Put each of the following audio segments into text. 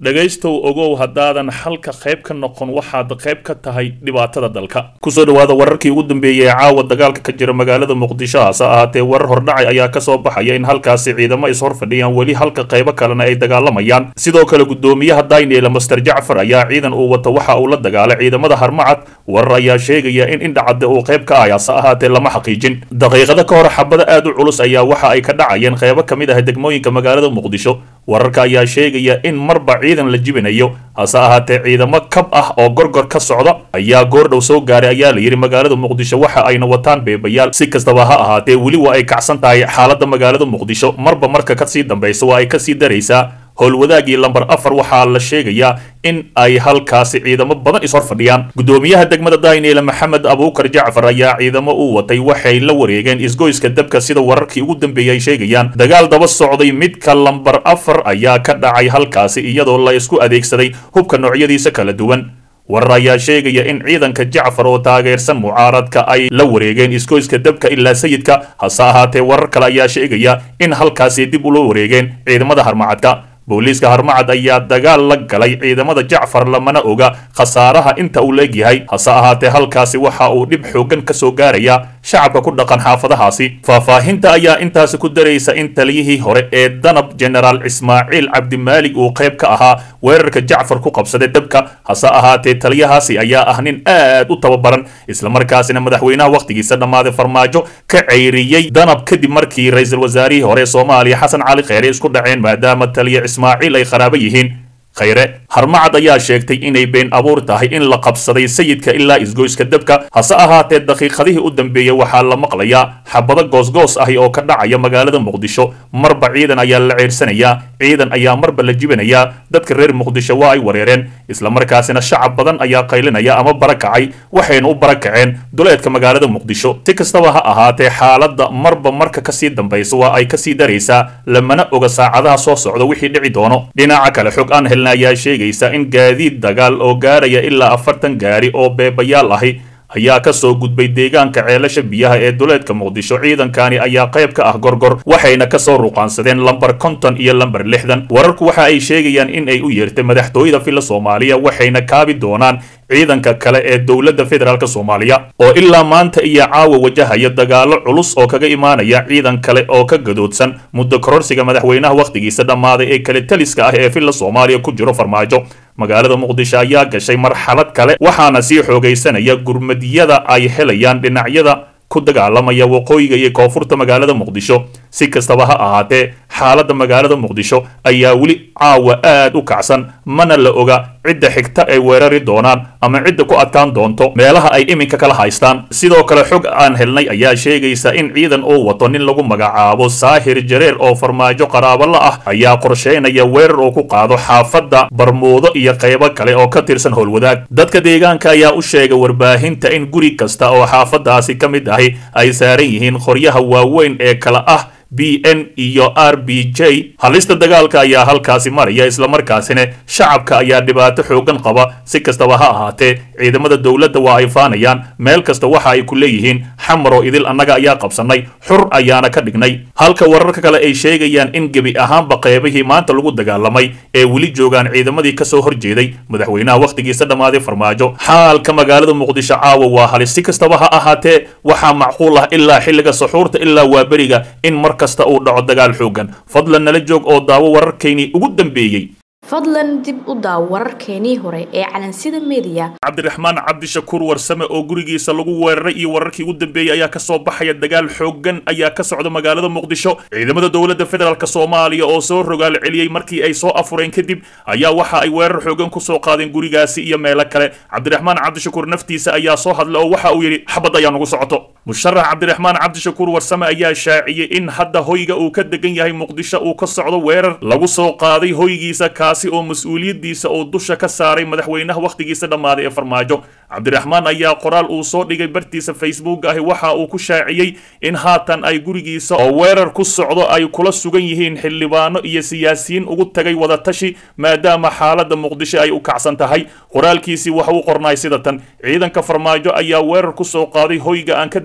dhegaystow ogow haddaadan xalka qayb ka noqon waxaad qayb ka tahay dhibaatada dalka kusoo dhawaada wararkii ugu dambeeyey ee caawa dagaalka ka jira magaalada muqdisho hase ahaatee warar hordhacay ayaa kasoo baxaya in halkaasi ciidamo is hor fadhiyaan weli halka qaybo kalena ay dagaalamayaan sidoo kale gudoomiyaha daynela master jacfar ayaa ciidan uu wato waxa uu la dagaalay ciidamada harmacad warar ayaa sheegaya in indhacadde uu qayb ka ah hase ahaatee lama xaqiijin daqiiqada ka hor xabado aad u culus ayaa waxa ay ka dhacayeen qaybo ka mid ah degmooyinka magaalada muqdisho wararka ayaa sheegaya in marba ciidan la jibinayo hase ahaatee ciidamo kab ah oo gorgor ka socda ayaa goordhow soo gaaray ayaa la yidhi magaalada muqdisho waxa ayna wataan beebayaal si kastaba ha ahaatee weli waa ay kacsan tahay xaaladda magaalada muqdisho marba marka kasii dambaysa waa ay kasii daraysaa howlwadaagii lamber afar waxaa la sheegayaa in ay halkaasi ciidamo badan is hor fadhiyaan gudoomiyaha degmada daynele maxamed abuukar jacfar ayaa ciidamo u watay waxay la wareegeen isgoyska dabka sida wararkii ugu dambeeyay ay sheegayaan dagaal daba socday midka lamber afar ayaa ka dhacay halkaasi iyadoo la isku adeegsaday hubka noocyadiisa kala duwan warar ayaa sheegaya in ciidanka jacfar oo taageersan mucaaradka ay la wareegeen isgoyska dabka ilaa sayidka hase ahaatee warar kale ayaa sheegaya in halkaasi dib ula wareegeen ciidamada harmacadka booliiska harmacad ayaa dagaal la galay ciidamada jacfar lamana oga khasaaraha inta uu leegyahay hase ahaatee halkaasi waxa uu dhib xoogan ka soo gaaraya shacabka ku dhaqan xaafadahaasi faahfaahinta ayaa intaasi ku daraysa in taliyihii hore ee danab genaraal ismaaciil cabdimaalig uu qayb ka ahaa weerarka jacfar ku qabsaday dabka hase ahaatee taliyahaasi ayaa ah nin aad u tababaran islamarkaasina madaxweynaha wakhtigiisa dhammaaday farmaajo ka ceyriyey danab kadib markii ra-iisul wasaarihii hore soomaaliya xasan cali kheyre isku dhaceen maadaama taliya ismaaciil ay qaraabo yihiin khayre harmacad ayaa sheegtay inay been abuur tahay in la qabsaday sayidka ilaa isgoyska dabka hase ahaatee daqiiqadihii u dambeeyey waxaa la maqlayaa xabado goosgoos ahi oo ka dhacaya magaalada muqdisho marba ciidan ayaa la ceersanayaa ciidan ayaa marba la jibinayaa dadka reer muqdisho waa ay wareereen islamarkaasina shacab badan ayaa qaylinaya ama barakacay waxayna u barakaceen duleedka magaalada muqdisho si kastaba ha ahaatee xaaladda marba marka kasii dambaysa waa ay kasii daraysaa lamana oga saacadaha soo socda wixii dhici doono dhinaca kale xog aan helna ayaa sheegaysa in gaadiid dagaal oo gaaraya ilaa afartan gaari oo beebayaal ahi ayaa ka soo gudbay deegaanka ceelasha biyaha ee duleedka muqdisho ciidankani ayaa qayb ka ah gorgor waxayna kasoo ruqaansadeen lamber konton iyo lamber lixdan wararku waxa ay sheegayaan in ay u yeertay madaxtooyada filla soomaaliya waxayna kaabi doonaan ciidanka kale ee dowladda federaalk soomaaliya oo ilaa maanta iyo caawa wajahaya dagaalo culus oo kaga imaanaya ciidan kale oo ka gadoodsan muddo kororsiga madaxweynaha wakhtigiisa dhammaaday ee kale taliska ah ee filla soomaaliya ku jiro farmaajo magaalada muqdisho ayaa gashay marxalad kale waxaana sii xoogaysanaya gurmadyada ay helayaan dhinacyada ku dagaalamaya waqooyiga iyo koonfurta magaalada muqdisho si kastaba ha ahaatee xaaladda magaalada muqdisho ayaa weli caawa aad u kacsan mana la oga cidda xigta ay weerari doonaan ama cidda ku adkaan doonto meelaha ay iminka kala haystaan sidoo kale xog aan helnay ayaa sheegaysa in ciidan uu wato nin lagu magacaabo saahir jareer oo farmaajo qaraabala ah ayaa qorsheynaya weerar uu ku qaado xaafadda barmuudo iyo qaybo kale oo ka tirsan howlwadaag dadka deegaanka ayaa u sheegay warbaahinta in guri kasta oo xaafadaasi ka mid ahi ay saaran yihiin qoryaha waaweyn ee kala ah b n iyo r b j halista dagaalka ayaa halkaasi maraya islamarkaasina shacabka ayaa dhibaato xoogan qaba si kastaba ha ahaatee ciidamada dowladda waa ay faanayaan meel kasta waxa ay ku leeyihiin xamaroo idil annaga ayaa qabsannay xur ayaana ka dhignay halka wararka kale ay sheegayaan in gebi ahaanba qeybihii maanta lagu dagaalamay ee weli joogaan ciidamadii kasoo horjeeday madaxweynaha wakhtigiisa dhammaaday farmaajo xaalka magaalada muqdisho caawa waa halis si kastaba ha ahaatee waxaa macquul ah ilaa xilliga saxuurta ilaa waa beriga in mar kasta uu dhaco dagaal xoogan fadlan nala joog oo daawo wararkaynii ugu dambeeyey fadlan dib u daaw wararkeenii hore ee calansida mediya cabdiraxmaan cabdishakuur warsame oo gurigiisa lagu weeraray iyo wararkii ugu dambeeyey ayaa kasoo baxaya dagaal xoogan ayaa ka socda magaalada muqdisho ciidamada dowladda federaalk soomaaliya oo soo rogaal celiyey markii ay soo afureen kadib ayaa waxa ay weerar xoogan kusoo qaadeen gurigaasi iyo meelo kale cabdiraxmaan cabdishakuur naftiisa ayaa soo hadlay oo waxa uu yidhi xabad ayaa nagu socoto musharax cabdiraxmaan cabdishakuur warsame ayaa shaaciyey in hadda hoyga uu ka degan yahay muqdisho uu ka socdo weerar lagu soo qaaday hoygiisa kaasi oo mas-uuliyaddiisa uu dusha ka saaray madaxweynaha wakhtigiisa dhammaaday ee farmaajo cabdiraxmaan ayaa qoraal uu soo dhigay bartiisa facebook ahi waxa uu ku shaaciyey in haatan ay gurigiisa oo weerar ku socdo ay kula sugan yihiin xildhibaano iyo siyaasiyiin ugu tagay wadatashi maadaama xaaladda muqdisho ay u kacsan tahay qoraalkiisii waxa uu qornaay sida tan ciidanka farmaajo ayaa weerar ku soo qaaday hoyga aan ka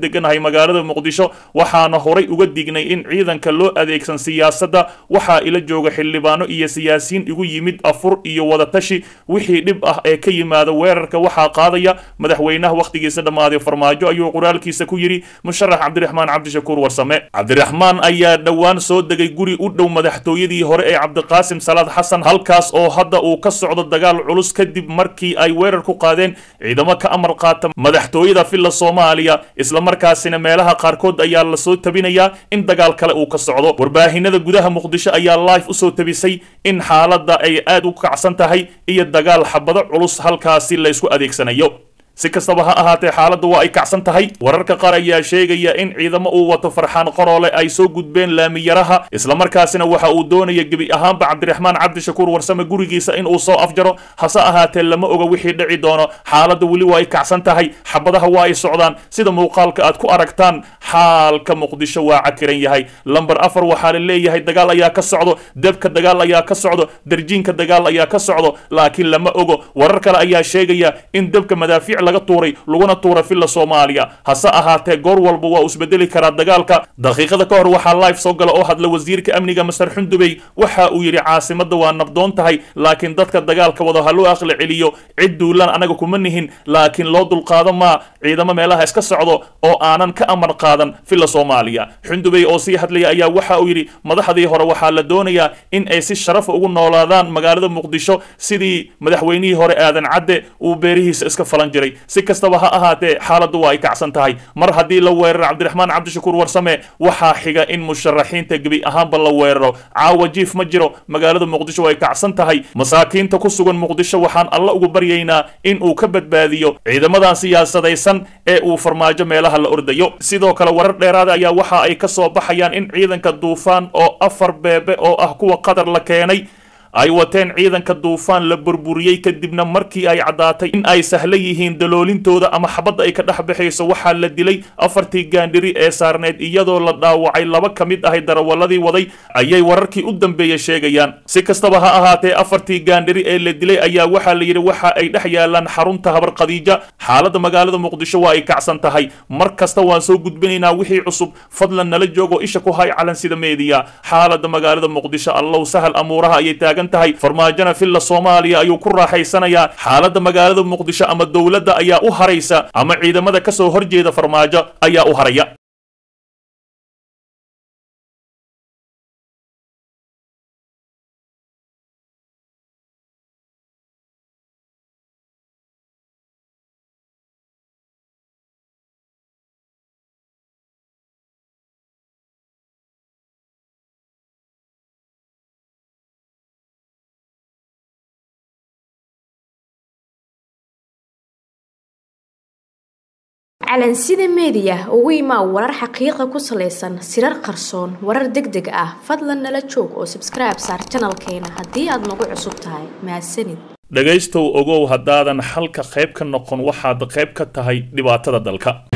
deganahay magaalada muqdisho waxaana horay uga dignay in ciidanka loo adeegsan siyaasadda waxaa ila jooga xildhibaano iyo siyaasiyiin igu yimid afur iyo wadatashi wixii dhib ah ee ka yimaada weerarka waxaa qaadaya madaxweynaha wakhtigiisa dhammaaday farmaajo ayuu qoraalkiisa ku yidhi musharax cabdiraxmaan cabdishakuur warsame cabdiraxmaan ayaa dhowaan soo degay guri u dhow madaxtooyadii hore ee cabdiqaasim salaad xasan halkaas oo hadda uu ka socdo dagaal culus kadib markii ay weerar ku qaadeen ciidamo ka amar qaata madaxtooyada villa soomaaliya islamarkaasina meelaha qaarkood ayaa lasoo tabinayaa in dagaal kale uu ka socdo warbaahinada gudaha muqdisho ayaa live usoo tabisay in xaaladda ay aad u kacsan tahay iyo dagaal xabado culus halkaasi laysku adeegsanayo si kastaba ha ahaatee xaaladdu waa ay kacsan tahay wararka qaar ayaa sheegaya in ciidamo uu wato farxaan qoroole ay soo gudbeen laamiyaraha islamarkaasina waxa uu doonaya gebi ahaanba cabdiraxmaan cabdishakuur warsame gurigiisa in uu soo afjaro hase ahaatee lama oga wixii dhici doono xaaladda weli waa ay kacsan tahay xabadaha waa ay socdaan sida muuqaalka aad ku aragtaan xaalka muqdisho waa cakiran yahay lamber afar waxaa la leeyahay dagaal ayaa ka socdo debka dagaal ayaa ka socdo darjiinka dagaal ayaa ka socdo laakiin lama ogo warar kale ayaa sheegaya in debka madaafiic laga tuuray laguna tuura villa soomaaliya hase ahaatee goor walba waa uu isbedeli karaa dagaalka daqiiqada ka hor waxaa live soo gala oo hadla wasiirka amniga masar xundubey waxa uu yidhi caasimadda waa nabdoon tahay laakiin dadka dagaalka wada ha loo aqli celiyo cid duulan anaga kuma nihin laakiin loo dulqaado maa ciidamo meelaha iska socdo oo aanan ka amar qaadan villa soomaaliya xundubey oo sii hadlaya ayaa waxa uu yidhi madaxdii hore waxaa la doonayaa in ay si sharafa ugu noolaadaan magaalada muqdisho sidii madaxweynihii hore aadan cadde uu beerihiisa iska falan jiray si kastaba ha ahaatee xaaladdu waa ay kacsan tahay mar haddii la weeraro cabdiraxmaan cabdishakuur warsame waxaa xiga in musharaxiinta gebi ahaanba la weeraro caawa jiif ma jiro magaalada muqdisho way kacsan tahay masaakiinta ku sugan muqdisho waxaan alla ugu baryaynaa in uu ka badbaadiyo ciidamadan siyaasadaysan ee uu farmaajo meelaha la ordayo sidoo kale warar dheeraada ayaa waxa ay ka soo baxayaan in ciidanka duufaan oo afar beebe oo ah kuwa qatar la keenay ay wateen ciidanka duufaan la burburiyey kadibna markii ay caddaatay in ay sahlan yihiin daloolintooda ama xabadda ay ka dhex baxayso waxaa la dilay afartii gaandhiri ee saarneed iyadoo la dhaawacay laba ka mid ahay darawaladii waday ayay wararkii u dambeeya sheegayaan si kastaba ha ahaatee afartii gaandhiri ee la dilay ayaa waxaa la yidhi waxa ay dhex yaalaan xarunta habar khadiija xaaladda magaalada muqdisho waa ay kacsan tahay mar kasta waan soo gudbinaynaa wixii cusub fadlan nala joogo isha ku hay calan sida meediya xaaladda magaalada muqdisho allow sahal amuuraha ayay taagan tahay farmaajona villa soomaaliya ayuu ku raaxaysanayaa xaaladda magaalada muqdisho ama dowladda ayaa u haraysa ama ciidamada ka soo horjeeda farmaajo ayaa u haraya calansida meediya ugu imaa warar xaqiiqa ku salaysan sirar qarsoon warar deg deg ah fadlan nala joog oo sabskribe saar janalkeena haddii aad nagu cusub tahay mahadsanid dhegaystow ogow haddaadan xalka qayb ka noqon waxaad qayb ka tahay dhibaatada dalka